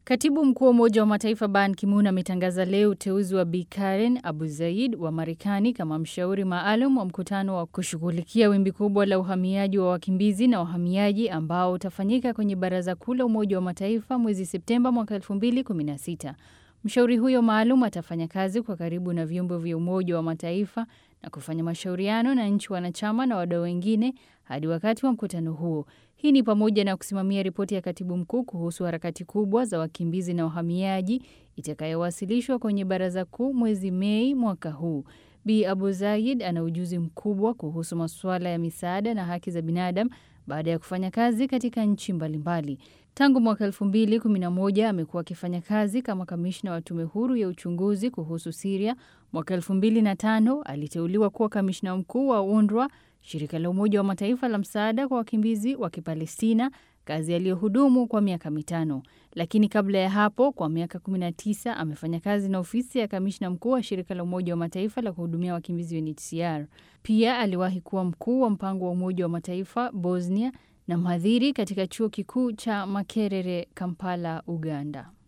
Katibu mkuu wa Umoja wa Mataifa Ban Ki-moon ametangaza leo uteuzi wa Bi Karen Abu Zaid wa Marekani kama mshauri maalum wa mkutano wa kushughulikia wimbi kubwa la uhamiaji wa wakimbizi na wahamiaji ambao utafanyika kwenye Baraza Kuu la Umoja wa Mataifa mwezi Septemba mwaka 2016. Mshauri huyo maalum atafanya kazi kwa karibu na vyombo vya Umoja wa Mataifa na kufanya mashauriano na nchi wanachama na wadau wengine hadi wakati wa mkutano huo. Hii ni pamoja na kusimamia ripoti ya katibu mkuu kuhusu harakati kubwa za wakimbizi na wahamiaji itakayowasilishwa kwenye Baraza Kuu mwezi Mei mwaka huu. Bi Abu Zaid ana ujuzi mkubwa kuhusu masuala ya misaada na haki za binadamu baada ya kufanya kazi katika nchi mbalimbali. Tangu mwaka 2011 amekuwa akifanya kazi kama kamishna wa tume huru ya uchunguzi kuhusu Siria. Mwaka 2005 aliteuliwa kuwa kamishna mkuu wa UNRWA, shirika la Umoja wa Mataifa la msaada kwa wakimbizi wa Kipalestina, kazi aliyohudumu kwa miaka mitano. Lakini kabla ya hapo, kwa miaka 19 amefanya kazi na ofisi ya kamishna mkuu wa shirika la Umoja wa Mataifa la kuhudumia wakimbizi UNHCR. Pia aliwahi kuwa mkuu wa mpango wa Umoja wa Mataifa Bosnia na mhadhiri katika chuo kikuu cha Makerere, Kampala, Uganda.